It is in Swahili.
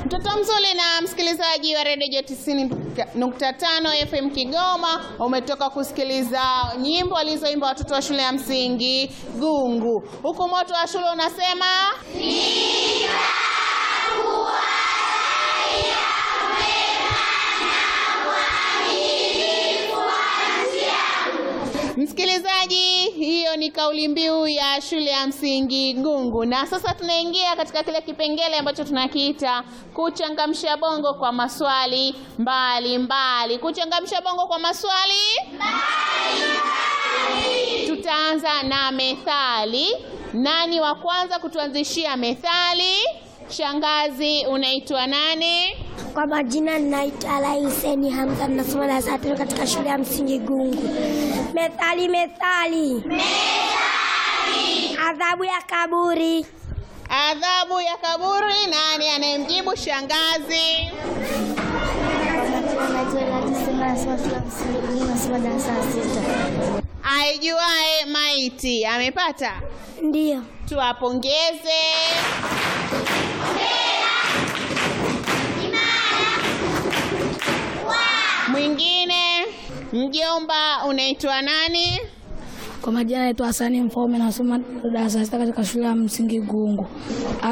Mtoto mzuri na msikilizaji wa redio 90.5 FM Kigoma, umetoka kusikiliza nyimbo alizoimba watoto wa shule ya msingi Gungu, huku moto wa shule unasema Msikilizaji, hiyo ni kauli mbiu ya shule ya msingi Gungu, na sasa tunaingia katika kile kipengele ambacho tunakiita kuchangamsha bongo kwa maswali mbalimbali mbali. Kuchangamsha bongo kwa maswali mbalimbali. Tutaanza na methali. Nani wa kwanza kutuanzishia methali? Shangazi, unaitwa nani? Kwa majina ninaitwa Ala Huseni Hamza, ninasoma darasa la tano katika shule ya msingi Gungu. Methali, methali, adhabu ya kaburi. Adhabu ya kaburi. Nani anayemjibu? Shangazi. Aijuae maiti amepata. Ndiyo, Tuwapongeze. Mwingine, mjomba, unaitwa nani? Kwa majina naitwa Hasani Mfaume, nasoma darasa la sita katika shule ya msingi Gungu.